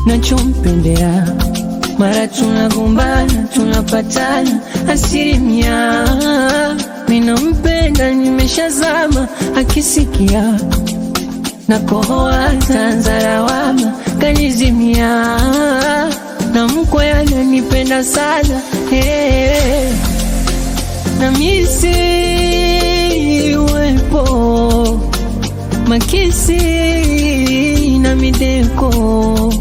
nachompendea. Mara tunagombana tunapatana asilimia, minampenda nimeshazama, akisikia nakohoa tanza lawama kanizimia, na mkwe ananipenda sana hey. na misi uwepo makisi na mideko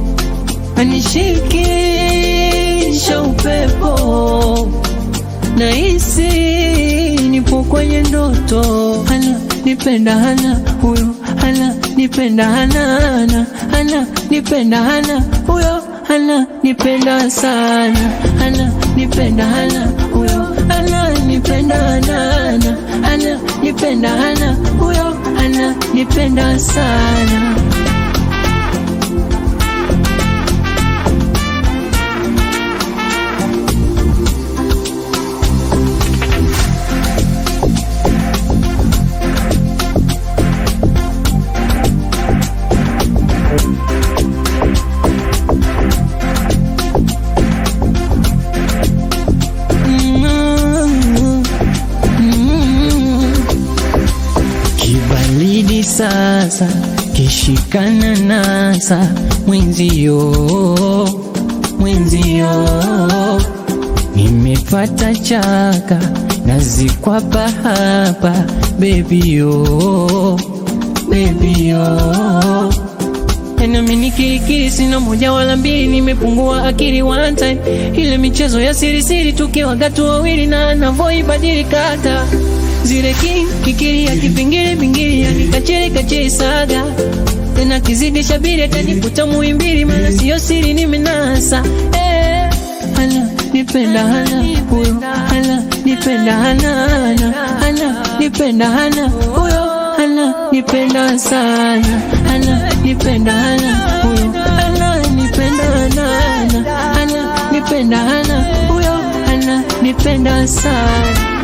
anishikisha upepo nahisi nipo kwenye ndoto hana nipenda hana huyo hana nipenda hana hana hana nipenda hana huyo hana nipenda sana hana nipenda hana huyo hana nipenda hana hana hana nipenda hana huyo hana nipenda sana Mm, mm. Kibaridi sasa kishikana nasa mwenzio mwenzio nimepata chaka nazikwapa hapa bebio bebio nami nikirikiri sina moja wala mbili, nimepungua akili one time. Ile michezo ya siri siri tukiwa gatu wawili na anavyoibadilika hata zile kikiri ya kipingili pingili ya nikachele kachele saga tena kizidi shabiri atanikuta muimbili, maana siyo siri nimenasa eh, hana nipenda hana huyo hana nipenda hana hana hana nipenda hana huyo hana nipenda sana hana nipenda hana huyo hana nipenda hana hana hana nipenda hana huyo hana nipenda sana